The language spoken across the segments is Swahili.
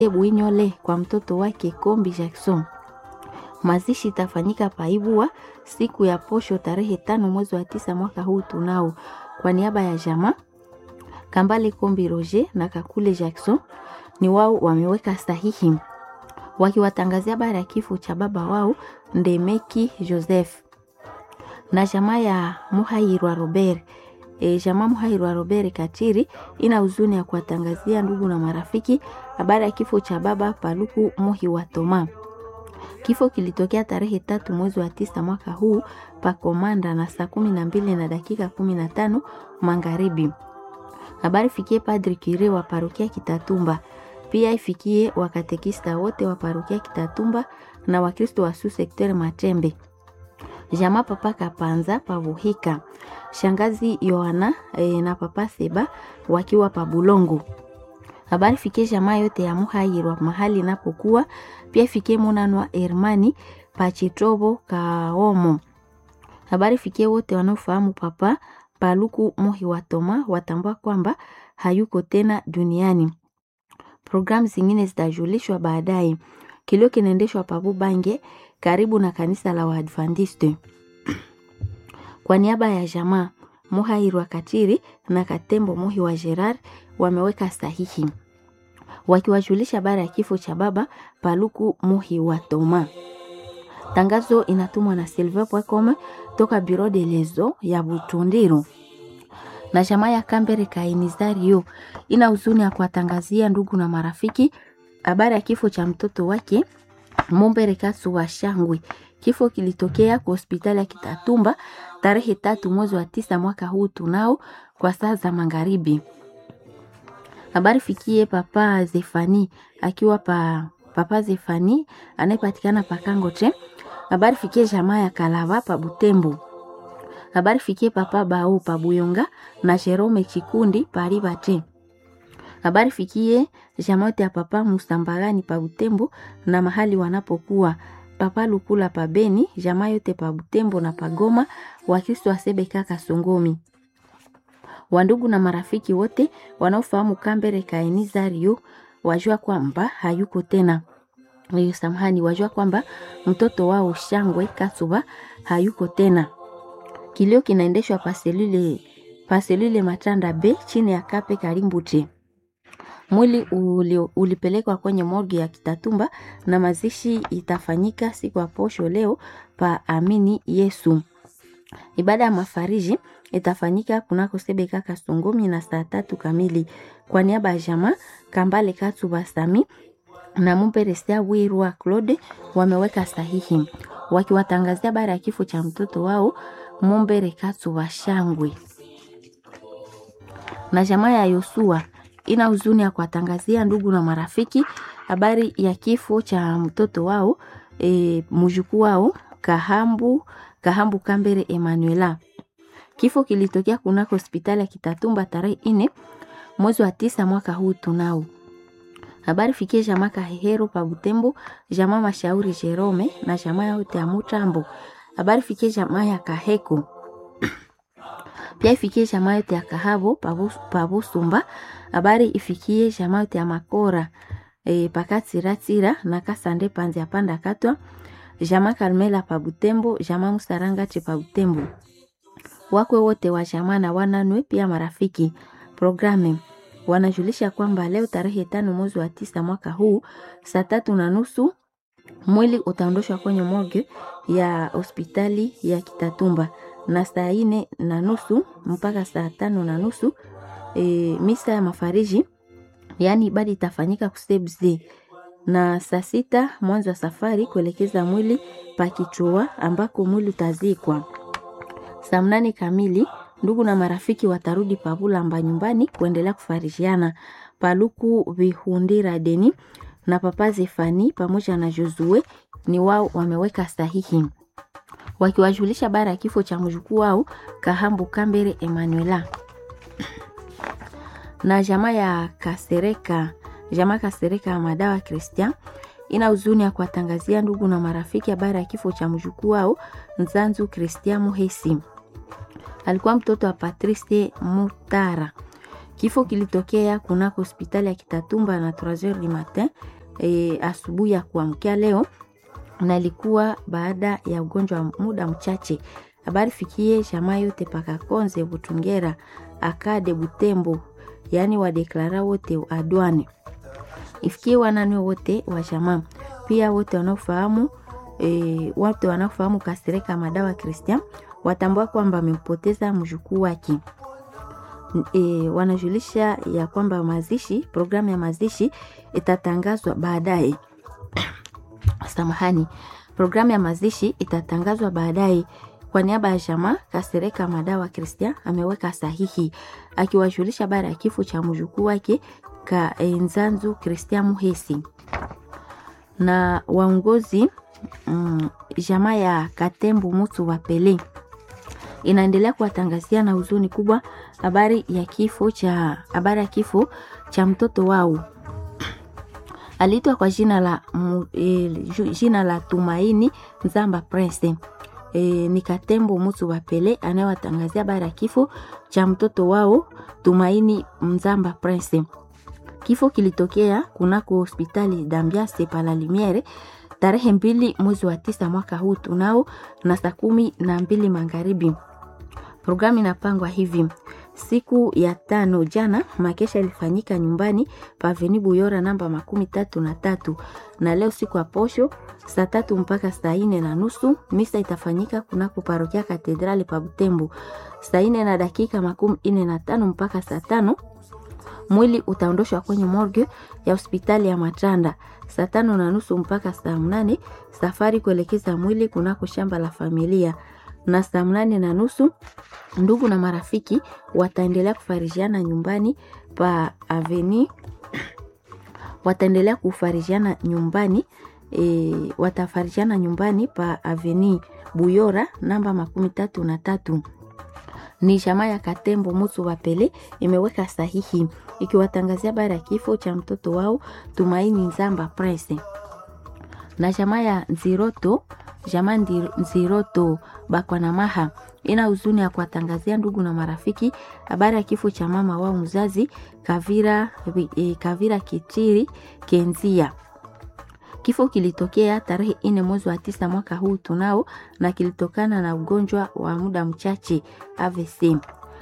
Bwinyole kwa mtoto wake Kombi Jackson. Mazishi itafanyika Paibua siku ya posho tarehe tano mwezi wa tisa mwaka huu tunao. Kwa niaba ya jamaa Kambale Kombi Roger na Kakule Jackson ni wao wameweka sahihi wakiwatangazia habari ya kifo cha baba wao Ndemeki Joseph na jamaa ya Muhairwa Robert. E, jamaa Muhairwa Robert Katiri ina huzuni ya kuwatangazia ndugu na marafiki habari ya kifo cha baba Paluku Muhi wa Toma. Kifo kilitokea tarehe tatu mwezi wa tisa mwaka huu pa Komanda na saa kumi na mbili na dakika kumi na tano magharibi. Habari fikie Padri Kire wa parokia Kitatumba, pia ifikie wakatekista wote wa parokia Kitatumba na Wakristo wa su sekter Matembe, jamaa papa Kapanza pavuhika, shangazi Yohana e, na papa Seba wakiwa pa Bulongo. Habari fikie jamaa yote ya Muhairwa mahali inapokuwa, pia fikie Munanwa Hermani Pachitobo Kaomo. Habari fikie wote wanaofahamu papa Paluku Muhi wa Toma watambua kwamba hayuko tena duniani. Programu zingine zitajulishwa baadaye. Kilio kinaendeshwa Pabu Bange karibu na kanisa la Waadventiste. Kwa niaba ya jamaa Muhairwa Katiri na Katembo Muhi wa Gerard wameweka sahihi wakiwajulisha habari ya kifo cha baba Paluku Muhi wa Toma. Tangazo inatumwa na silver.com toka Bureau de Lezo ya Butundiru na jamaa ya Kambere Kainizario ina huzuni ya kuwatangazia ndugu na marafiki habari ya kifo cha mtoto wake Mumbere Kasu wa Shangwe. Kifo kilitokea kwa hospitali ya Kitatumba tarehe tatu mwezi wa tisa mwaka huu tunao kwa saa za magharibi. Habari fikie papa Zefani akiwa pa papa Zefani anayepatikana pa Kangote. Habari fikie jamaa ya Kalava pa Butembo. Habari fikie papa Bao pa Buyonga na Jerome Chikundi pa Ribate. Habari fikie jamaa yote ya papa Musambagani pa Butembo na mahali wanapokuwa papa Lukula pa Beni, jamaa yote pa Butembo na Pagoma, Wakristo wa Sebeka Kasongomi wandugu na marafiki wote wanaofahamu Kambere Kainizario wajua kwamba hayuko tena. Hiyo samahani, wajua kwamba mtoto wao Shangwe Kasuba hayuko tena. Kilio kinaendeshwa paselule paselule Matanda B chini ya Kape Karimbute. Mwili uli, ulipelekwa kwenye morgue ya Kitatumba na mazishi itafanyika siku ya posho leo pa Amini Yesu. Ibada ya mafariji itafanyika kunako Sebeka Kasongomi na saa tatu kamili. Kwa niaba ya jamaa Kambale Katuba Sami na Mumperesia Wirwa Claude wameweka sahihi wakiwatangazia habari ya kifo cha mtoto wao Mumbere Katuba Shangwe. Na jamaa ya Yosua ina huzuni ya kuwatangazia ndugu na marafiki habari ya kifo cha mtoto wao e, mjukuu wao Kahambu Kahambu Kambere Emanuela. Kifo kilitokea kunako hospitali ya Kitatumba tarehe ine mwezi wa tisa mwaka huu tunao. Habari fikie jamaa Kahehero pa Butembo, jamaa Mashauri Jerome na jamaa yote ya Mutambo. Habari fikie jamaa ya Kaheko. Pia ifikie jamaa yote ya Kahabo pa Busumba. Habari ifikie jamaa yote ya Makora e, pakatsiratira na Kasande panzi ya panda katwa. Jamaa Kalmela pa Butembo, jamaa Musaranga che pa Butembo wakwe wote wa jamaa na wananwe pia marafiki. Programu wanajulisha kwamba leo tarehe tano mwezi wa tisa mwaka huu saa tatu na nusu mwili utaondoshwa kwenye morgue ya hospitali ya Kitatumba na saa ine na nusu mpaka saa tano na nusu e, misa ya mafariji yaani ibada itafanyika kusebze na saa sita mwanzo wa safari kuelekeza mwili pakichua ambako mwili utazikwa. Saa mnane kamili ndugu na marafiki watarudi Pabulamba nyumbani kuendelea kufarijiana. Paluku Vihundira Deni na Papa Zefani pamoja na Josue ni wao wameweka sahihi wakiwajulisha bara ya kifo cha mjukuu wao Kahambu Kambere Emanuela na jamaa ya Kasereka, jamaa Kasereka Madawa Christian ina huzuni ya kuwatangazia ndugu na marafiki habari ya kifo cha mjukuu wao Nzanzu Christian Muhesi. Alikuwa mtoto wa Patrice Mutara. Kifo kilitokea kunako hospitali ya Kitatumba na 3h du matin e, asubuhi ya kuamkia leo na ilikuwa baada ya ugonjwa wa muda mchache. Habari fikie jamaa yote paka Konze, Butungera, Akade, Butembo, yaani wadeklara wote adwane, ifikie wanani wote wa jamaa, pia wote wanaofahamu e, wote wanaofahamu Kasereka Madawa Christian watambua kwamba amempoteza mjukuu wake. E, wanajulisha ya kwamba mazishi, programu ya mazishi itatangazwa baadaye. Samahani, programu ya mazishi itatangazwa baadaye. Kwa niaba ya jamaa Kasereka Madawa Christian ameweka sahihi akiwajulisha baada ya kifo cha mjukuu wake ka Nzanzu Christian Muhesi na waongozi mm, jamaa ya Katembu Mutu wa Pele inaendelea kuwatangazia na huzuni kubwa habari ya kifo cha habari ya kifo cha mtoto wao aliitwa kwa jina la e, jina la Tumaini Nzamba Prince. E, ni Katembo Mutu wa Pele anayewatangazia habari ya kifo cha mtoto wao Tumaini Nzamba Prince. Kifo kilitokea kunako hospitali d'Ambiase pala Limiere tarehe mbili mwezi wa tisa mwaka huu tunao na saa kumi na mbili magharibi. Programu inapangwa hivi: siku ya tano jana makesha ilifanyika nyumbani paveni Buyora namba makumi tatu na tatu na leo siku ya posho saa tatu mpaka saa ine na nusu misa itafanyika kunako parokia katedrali pa Butembo saa ine na dakika makumi ine na tano mpaka saa tano mwili utaondoshwa kwenye morgue ya hospitali ya Matanda saa tano na nusu mpaka saa mnane safari kuelekeza mwili kunako shamba la familia na saa mnane na nusu ndugu na marafiki wataendelea kufarijiana nyumbani pa aveni wataendelea kufarijiana nyumbani e, watafarijiana nyumbani pa aveni Buyora namba makumi tatu na tatu ni jamaa ya Katembo Mutu wa Pele imeweka sahihi ikiwatangazia habari ya kifo cha mtoto wao Tumaini Nzamba Prince na jamaa ya Nziroto jamaa Nziroto Bakwanamaha ina huzuni ya kuwatangazia ndugu na marafiki habari ya kifo cha mama wao mzazi Kavira, e, Kavira Kitiri Kenzia. Kifo kilitokea tarehe ine mwezi wa tisa mwaka huu tunao, na kilitokana na ugonjwa wa muda mchache AVC.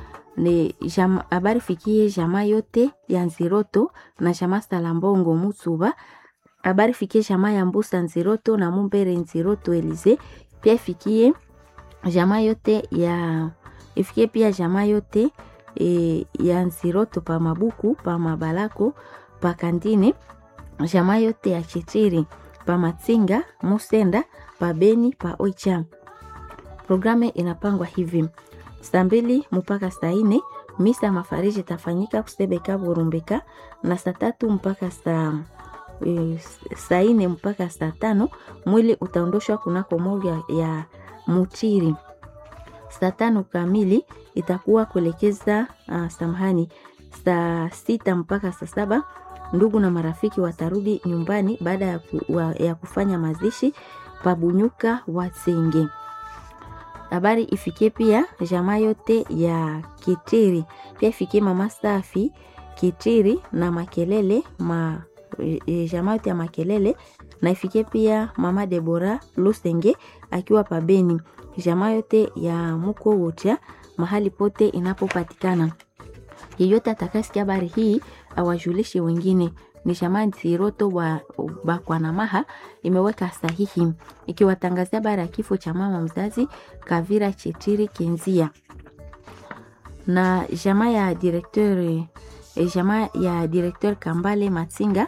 Ni habari fikie jamaa yote ya Nziroto na jamaa Salambongo Mutuba. Habari fikie jamaa ya Mbusa Nziroto na Mumbere Nziroto Elize. Pia ifikie jamaa yote ya ifikie pia jamaa yote e, ya Nziroto pa Mabuku pa Mabalako pa Kandine jamaa yote ya Chitiri pa Matsinga Musenda pa Beni pa Oicha. Programu inapangwa hivi: saa mbili mpaka saa nne misa ya mafariji itafanyika kusebeka Burumbeka, na saa tatu mpaka saa e, saa nne mpaka saa tano mwili utaondoshwa kunako moja ya Mutiri. Saa tano kamili itakuwa kuelekeza uh, samahani, saa sita mpaka saa saba ndugu na marafiki watarudi nyumbani baada ya, ku, wa, ya kufanya mazishi pabunyuka Wasenge. Habari ifikie pia jamaa yote ya Kitiri, pia ifikie mama Safi Kitiri na Makelele ma, e, jamaa yote ya Makelele na ifikie pia mama Debora Lusenge akiwa pabeni, jamaa yote ya muko wocha mahali pote inapopatikana. Yeyote atakasikia habari hii awajulishe wengine. Ni jamaa Nziroto wa Bakwanamaha imeweka sahihi ikiwatangazia habari ya kifo cha mama mzazi Kavira Chetiri Kenzia na jamaa ya directeur jamaa ya directeur Kambale Matsinga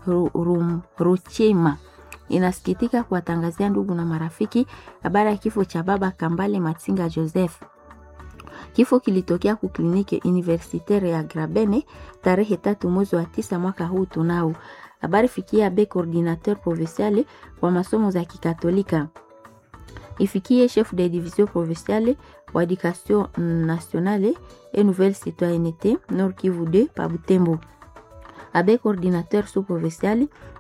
Ruchema inasikitika kuwatangazia ndugu na marafiki habari ya kifo cha baba Kambale Matsinga Joseph. Kifo kilitokea ku kliniki universitaire ya Grabene tarehe tatu mwezi wa tisa mwaka huu tunao. Habari fikia be coordinateur provincial wa masomo za Kikatolika, ifikie chef de division provinciale wa education nationale et nouvelle citoyenneté Nord Kivu 2 pa Butembo, abe coordinateur sous provincial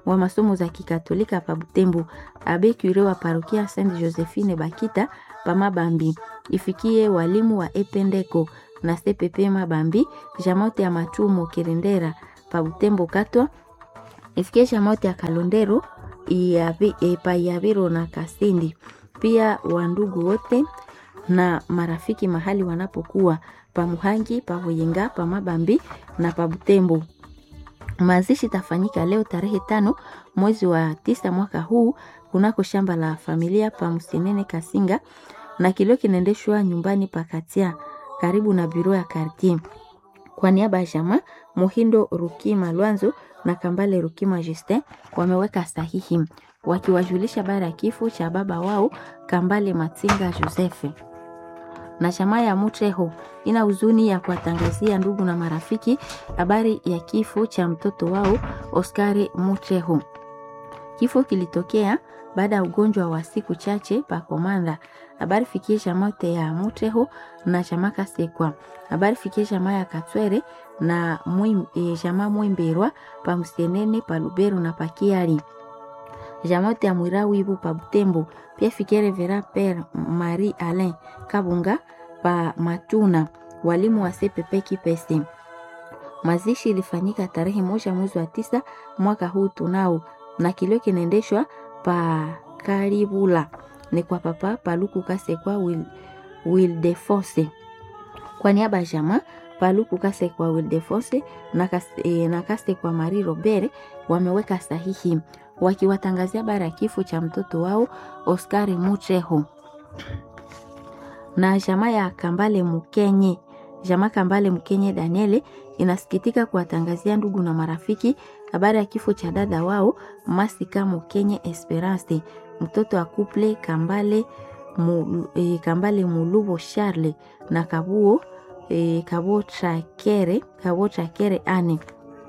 wa masomo za Kikatolika pa Butembo, abe cure wa parokia Saint Josephine Bakita pa Mabambi, ifikie walimu wa Ependeko na CPP Mabambi, jamote ya Matumo Kirendera pa Butembo Katwa, ifikie jamote ya Kalondero Iyavi, e, pa Yaviro na Kasindi, pia wandugu wote na marafiki mahali wanapokuwa pa Muhangi, pa Hoyenga, pa Mabambi na pa Butembo. Mazishi tafanyika leo tarehe tano mwezi wa tisa mwaka huu kunako shamba la familia pa Msenene Kasinga, na kilio kinaendeshwa nyumbani pa Katia karibu na biro ya kartier. Kwa niaba ya jamaa Muhindo Rukima Lwanzo na Kambale Rukima Justin wameweka sahihi wakiwajulisha baada ya kifo cha baba wao Kambale Matsinga Josefe na chama ya Mutreho ina huzuni ya kuwatangazia ndugu na marafiki habari ya kifo cha mtoto wao Oskari Mutreho. Kifo kilitokea baada ya ugonjwa wa siku chache pa Komanda. Habari fikie chama ya Mutreho na chama Kasekwa. Habari fikie chama ya Katwere na mwim, e, chama Mwimberwa pa Msenene pa Lubero na pa Kiari jamote ya Mwirawi ibu pa Butembo, pia fikie Revera Pere Marie Alain Kabunga pa Matuna, walimu wa CPP Kipese. Mazishi ilifanyika tarehe moja mwezi wa tisa mwaka huu tunao, na kilio kinaendeshwa pa Karibula ni kwa papa Paluku Kasekwa Wil, Wildefonse kwa niaba ya jamaa Paluku Kasekwa Wildefonse na, kas, e, na Kasekwa Marie Robert wameweka sahihi wakiwatangazia bara ya kifo cha mtoto wao Oskari Mutreho na jamaa ya Kambale Mukenye. Jamaa Kambale Mukenye Daniele inasikitika kuwatangazia ndugu na marafiki habari ya kifo cha dada wao Masika Mukenye Esperance, mtoto wa kuple Kambale mu, e, Kambale Mulubo Charle na Kabuo e, Kabo Trakere Kabo Trakere ane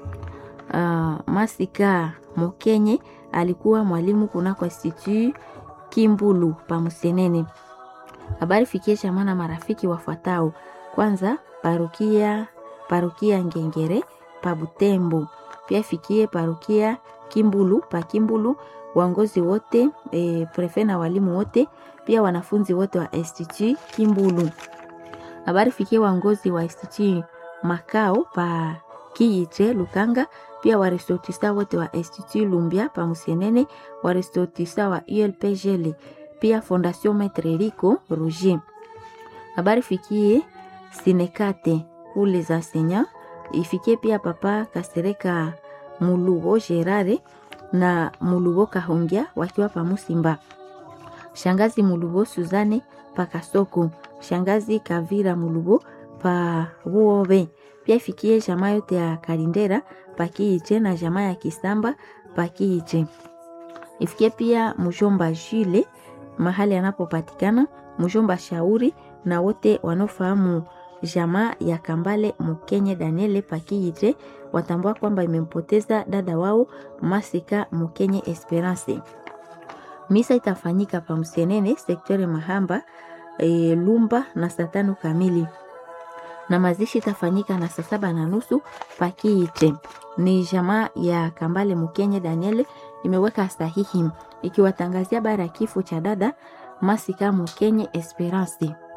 uh, Masika Mukenye alikuwa mwalimu kunako Institut Kimbulu pa Musenene. Habari fikie chama na marafiki wafuatao. Kwanza parukia parukia Ngengere pa Butembo, pia fikie parukia Kimbulu pa Kimbulu, waongozi wote e, prefe na walimu wote, pia wanafunzi wote wa Institut Kimbulu. Habari fikie waongozi wa Institut Makao pa Kiyitre Lukanga pia warestotisa wote wa Institut Lumbia pa Musenene, warestotisa wa ULPGL, pia Fondation Maitre Rico Roger. Habari fikie Sinekate kule za Senya, ifikie pia papa Kasereka Mulubo Gerare na Mulubo Kahongia wakiwa pa Musimba, shangazi Mulubo Suzane pa Kasoko, shangazi Kavira Mulubo pa Buobe pia ifikie jamaa yote ya Kalindera pakiiche na jamaa ya Kisamba pakiiche. Ifikie pia mjomba Jule mahali anapopatikana, mjomba Shauri na wote wanaofahamu jamaa ya Kambale Mukenye Daniele pakiiche watambua kwamba imempoteza dada wao Masika Mukenye Esperance. Misa itafanyika pa Msenene sektore Mahamba e, Lumba na saa tano kamili na mazishi itafanyika na saa saba na nusu pakiite. Ni jamaa ya Kambale Mukenye Daniel imeweka sahihi ikiwatangazia bara ya kifo cha dada Masika Mukenye Esperance.